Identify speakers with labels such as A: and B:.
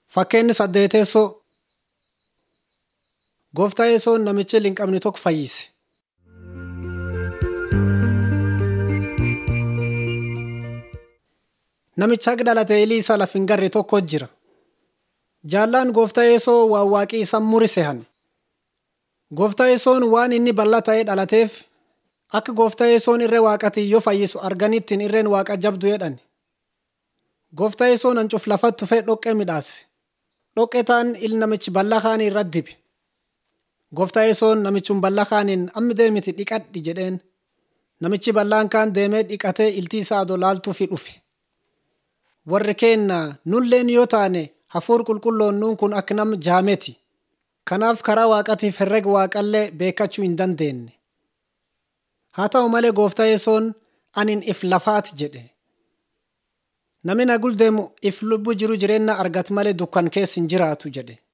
A: Fakkeenyi saddeeteessoo Gooftaa Yesoon namicha linqabni tokko fayyise. Namicha akka dhalatee ilii isa laf hin garre tokko jira. Jaallaan Gooftaa Yesoo waan waaqii isa murise hanne. Gooftaa Yesoon waan inni bal'aa ta'ee dhalateef akka Gooftaa Yesoon irree waaqatii yoo fayyisu arganittiin irreen waaqa jabdu jedhan. Gooftaa Yesoon hancuuf lafatti tufee dhoqqee midhaase. Dhoqqee taan il namichi bal'aa kaanii irratti dibe. Gooftaa Yesoon namichun bal'aa kaaniin amma deemiti dhiqadhi jedheen. Namichi bal'aan kaan deemee dhiqatee iltii isaa adoo laaltuufi dhufe. Warri keenna nulleen yoo taane hafuur qulqulloon nuun kun akka nama jaameti. Kanaaf karaa waaqatiif herrega waaqallee beekachuu hin dandeenye. Haa ta'u malee gooftaa Yesoon anin if lafaati jedhe. Namni na guldeemu if lubbu jiru jireenya argatu malee dukkan keessa hin jiraatu jedhe.